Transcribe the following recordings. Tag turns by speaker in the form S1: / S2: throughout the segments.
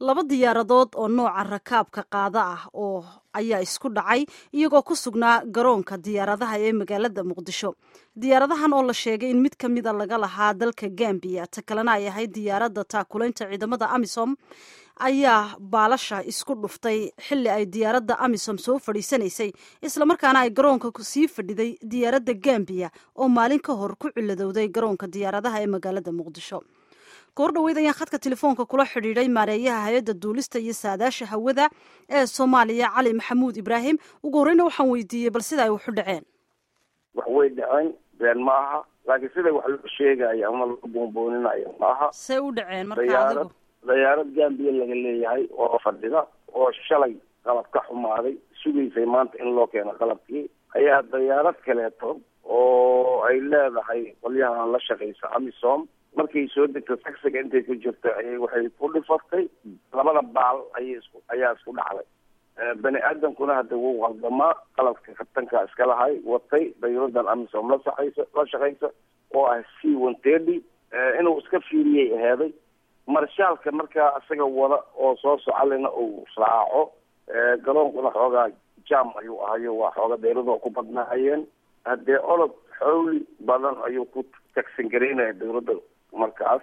S1: laba diyaaradood oo nooca rakaabka qaada ah oo ayaa isku dhacay iyagoo ku sugnaa garoonka diyaaradaha ee magaalada muqdisho diyaaradahan oo la sheegay in mid ka mida laga lahaa dalka gambiya ta kalena ay ahayd diyaaradda taakulaynta ciidamada amisom ayaa baalasha isku dhuftay xilli ay diyaaradda amisom soo fadhiisanaysay islamarkaana ay garoonka sii fadhiday diyaaradda gambiya oo maalin ka hor ku ciladowday garoonka diyaaradaha ee magaalada muqdisho goor dhaweyd ayaan khadka telefoonka kula xidhiidhay maareeyaha hay-adda duulista iyo saadaasha hawada ee soomaaliya cali maxamuud ibraahim ugu horreyna waxaan weydiiyey bal sida ay waxu dhaceen
S2: wax way dhaceen been ma aha laakiin sida wax loo sheegaya ama loo boonbooninayo ma aha
S1: see u dhaceen marka
S2: dayaarad
S1: adigu
S2: dayaarad gambiya laga leeyahay oo fadhida oo shalay qalab ka xumaaday sugaysay maanta in loo keeno qalabkii ayaa dayaarad kaleeto oo ay leedahay qolyahan la shaqaysa amisom markay soo degto taxiga intay ku jirto ayay waxay ku dhifatay labada baal ayay isku ayaa isku dhacday bani aadamkuna hadda wuu qaldamaa qalabka kabtanka iska lahay watay dayuradan amisom la shaqaysa la shaqaysa oo ah c one thirty inuu iska fiiriyay aheeday marshaalka markaa isaga wada oo soo socalina uu raaco garoonkuna xoogaa jam ayuu ahayo waa xooga dayradoo ku badnaayeen haddee olod xowli badan ayuu ku tagsan garaynaya dawladda markaas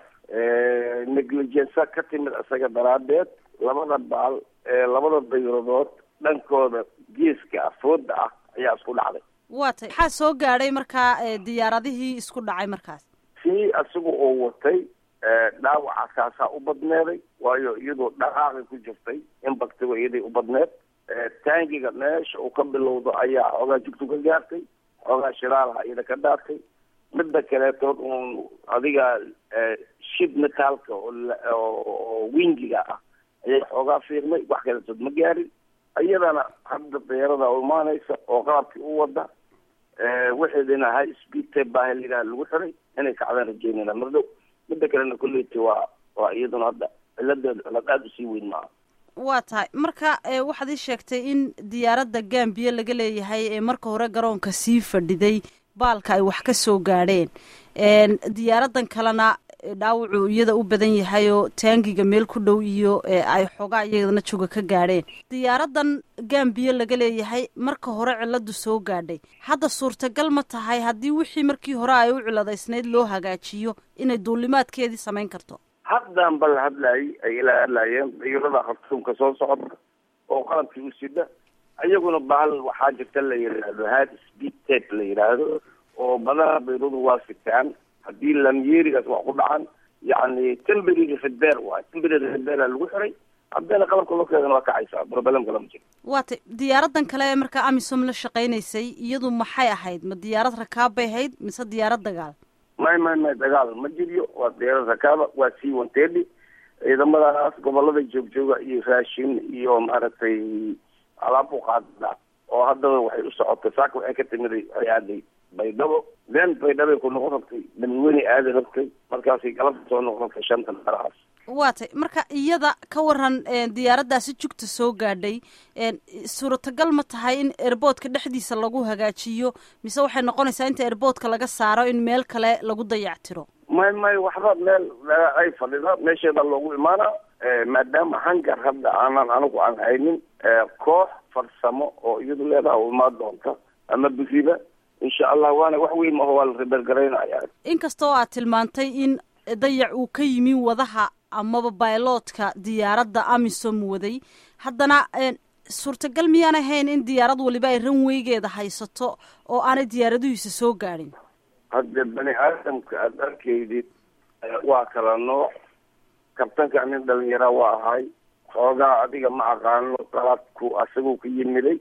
S2: negligensa ka timid isaga daraadeed labada baal ee labada dayradood dhankooda geeska afooda ah ayaa isku dhacday
S1: waa tay maxaa soo gaadhay markaa diyaaradihii isku dhacay markaas
S2: sii isaga oo watay dhaawaca kaasaa u badneeday waayo iyadoo dhaqaaqi ku jirtay in baktigo iyaday u badneed taangiga meesha uu ka bilowdo ayaa xoogaa jugtu ka gaartay xoogaa shiraalaha iyada ka dhaartay midda kaleetood uun adiga shid metaalka oo wingiga ah ayaa xoogaa fiirmay wax kaleetood ma gaarin iyadana hadda dayarada u imaanaysa oo qalabkii u wada waxeedina high speed tape baa layidhaha lagu xiray inay kacdaan rajeynayna mardow midda kalena kolleyta waa waa iyaduna hadda ciladeeda cilad aada usii weyn maaha
S1: waa tahay marka waxaad ii sheegtay in diyaaradda gambiya laga leeyahay ee marka hore garoonka sii fadhiday baalka ay wax ka soo gaadheen diyaaraddan kalena dhaawacu iyada u badan yahay oo taangiga meel ku dhow iyo ay xoogaa iyadana joga ka gaadheen diyaaraddan gambiya laga leeyahay marka hore ciladu soo gaadhay hadda suurtagal ma tahay haddii wixii markii hore ay u ciladaysnayd loo hagaajiyo inay duulimaadkeedii samayn karto
S2: haddan bal hadlaayay ay ila hadlaayeen dayarada khartuumka soo socda oo qalabkii u sida iyaguna bahal waxaa jirta la yidhaahdo hard speed tape la yidhaahdo oo badana dayradu waa sitaan haddii lamyeerigaas wax ku dhacan yacni temberary repair waay temberary repair lagu xiray haddana qalabka loo keedana waa kacaysaa problemka lama jiro
S1: waa tay diyaaraddan kale ee markaa amisom la shaqaynaysay iyadu maxay ahayd ma diyaarad rakaab bay ahayd mise diyaarad dagaal
S2: may may may dagaal ma jiryo waa diyaarad rakaaba waa c one thirty ciidamadaas gobolada joogjooga iyo raashin iyo maaragtay alaab u qaada oo haddaba waxay u socotay saaka waxay ka timiday ay aaday baydhabo then baydhabay ku noqon rabtay damiweyne aadi rabtay markaasay galabta soo noqon rabtay shanta meelahaas
S1: waa tay marka iyada ka waran diyaaraddaasi jugta soo gaadhay suuratagal ma tahay in airboodka dhexdiisa lagu hagaajiyo mise waxay noqonaysaa inta airboodka laga saaro in meel kale lagu dayactiro
S2: may may waxba meel ay fadhida meesheeda loogu imaana maadaama hangar hadda aanan anigu aan haynin koox farsamo oo iyadu leedaha u imaan doonta ama biriba insha allah waana wax weyn maho waa la rebeergaraynaya
S1: inkastoo aad tilmaantay in dayac uu ka yimi wadaha amaba bailoodka diyaaradda amisom waday haddana suurtagal miyaan ahayn in diyaarad waliba ay ranweygeeda haysato oo aanay diyaaraduhiisa soo gaadhin
S2: hadde bani aadamka aada arkaydid waa kala nooc kabtanka nin dhalinyara waa ahay xoogaa adiga ma aqaano qalabku asagoo ka yimiday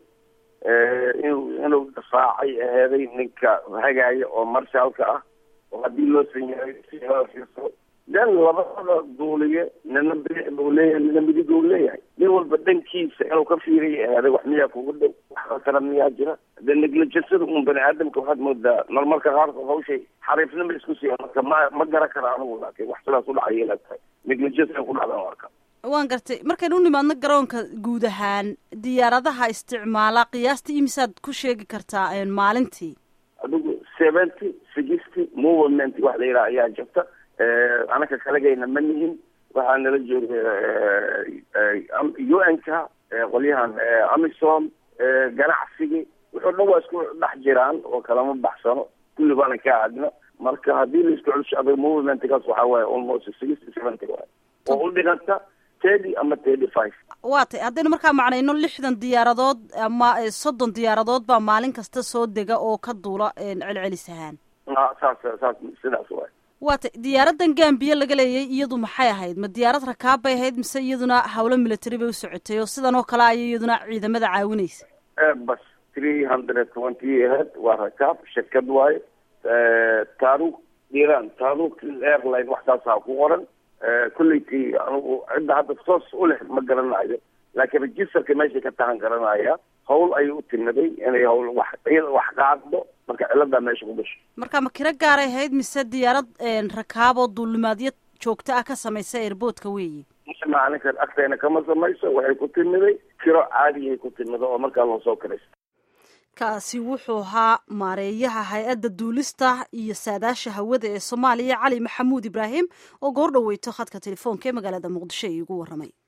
S2: inuu inuu dafaacay aheeday ninka hagaaya oo marshaalka ah oo haddii loo sanyahay siso den labada duuliye nina bidix buu leeyahay nina midig uu leeyahay nin walba dhankiisa inuu ka fiiriya aheeday wax miyaa kugu dhow wax kala miyaa jira de negligensada un bani aadamka waxaad moodaa marmarka qaarkood hawshay xariifnima isku siiya marka ma ma garan kara anigu laakiin wax sidaas udhacay ila tahay negligence ku dhacdan arka
S1: waan gartay markaynu u nimaadno garoonka guud ahaan diyaaradaha isticmaala qiyaastii imisaad ku sheegi kartaa maalintii
S2: adigu seventy sixty movement wax la yidhaha ayaa jirta anaka kalagayna ma nihin waxaa nala jooga u n ka qolyahan amisom ganacsigii wuxuu dhan waa isku dhex jiraan oo kalama baxsano kulli baana ka aadna marka haddii la isku celsho adag movementkaas waxaa waaye almost sixty seventy waay oo u dhiganta thirty ama thirty five
S1: waa tay haddaynu markaa macnayno lixdan diyaaradood ama soddon diyaaradood baa maalin kasta soo dega oo ka duula celcelis ahaan
S2: saas saas sidaas waay
S1: waa tay diyaaradan gambiya laga leeyay iyadu maxay ahayd ma diyaarad rakaab bay ahayd mise iyaduna hawlo military bay u socotay oo sidan oo kale ayay iyaduna ciidamada caawinaysa
S2: bas three hundred twenty ahead waa rakaab shirkad waaye taaruk iran taaruk airline wax saasaa ku qoran kulleyti anugu cidda hadda toos u leh ma garanayo laakiin registerka meeshay ka tahan garanaya hawl ayay u timiday inay hawl wax wax qaaddo marka ciladaa meesha ku gasho
S1: marka ma kiro gaaray ahayd mise diyaarad rakaab oo duulimaadyo joogto ah ka samaysa airboodka weeyi
S2: maalinkan agteena kama samayso waxay ku timiday kiro caadiyay ku timida oo markaa loo soo kiraysta
S1: kaasi wuxuu ahaa maareeyaha hay-adda duulista iyo saadaasha hawada ee soomaaliya cali maxamuud ibraahim oo goor dhaweyto khadka telefoonka ee magaalada muqdisho ay ugu warramay